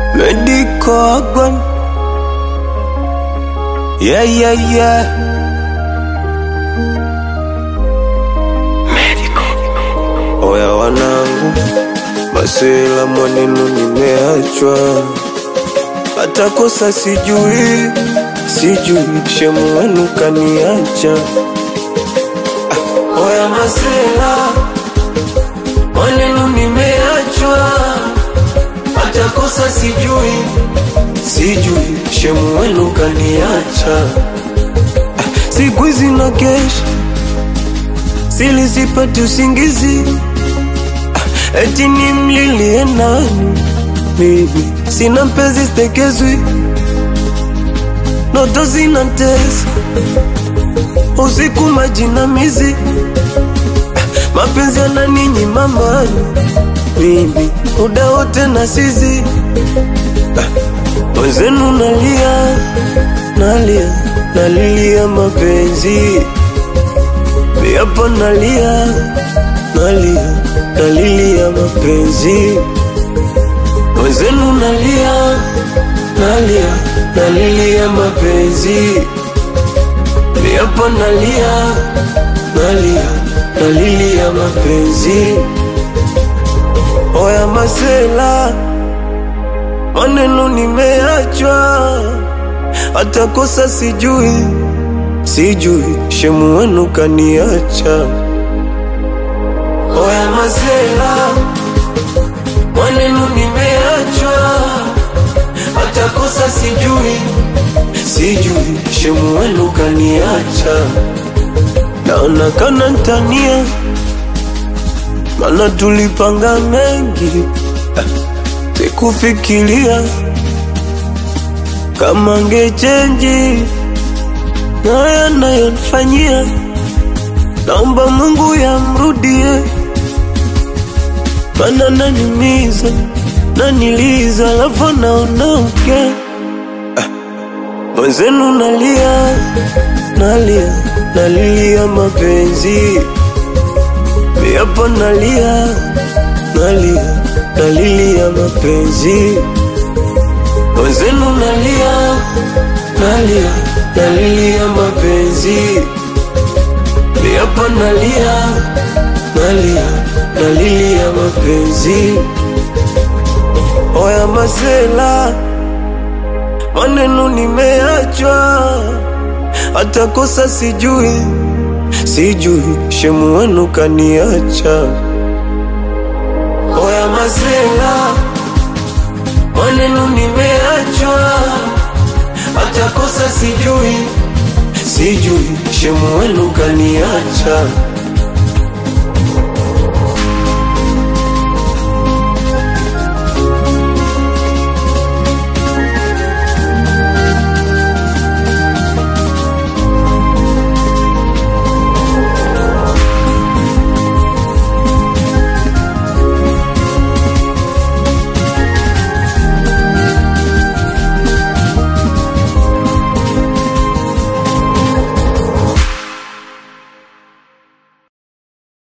Medical gun. Yeah, yeah, yeah. Oya wanangu, masela mwanenu nimeachwa, hata kosa sijui, sijui shemu wenu kaniacha. Ah, Oya masela mwanenu nimeachwa, hata kosa sijui, sijui shemu wenu kaniacha. Ah, Siku hizi na kesha sili sipati usingizi Ah, eti nimlilie nani mimi sina mpenzi stekezwi noto zinatesa usiku majinamizi Ah, mapenzi yananinyima amani mimi muda wote na sizi mwenzenu nalia nalia nalilia mapenzi Yapo nalia, nalia, nalilia mapenzi Mwenzenu nalia, nalia, nalilia mapenzi Yapo nalia, nalia, nalilia mapenzi Oya masela, maneno nimeachwa Hata kosa sijui sijui shemu wenu kaniacha. Oya masela, mwanenu nimeachwa, hata kosa sijui, sijui shemu wenu kaniacha. Naona kana ntania, mana tulipanga mengi, Ah, sikufikiria kama ngechenji na yanayonifanyia, naomba Mungu yamrudie, mana nanimiza naniliza, alafu naondoke. Ah, Mwenzenu nalia nalia nalilia mapenzi, yapo nalia nalia nalilia mapenzi, mwenzenu nalia nalia nalilia mapenzi Yapo nalia nalia nalilia mapenzi Oya masela maneno nimeachwa hata kosa sijui sijui shemu wenu kaniacha Oya masela maneno nimeachwa hata kosa sijui, sijui shemu wenu kaniacha.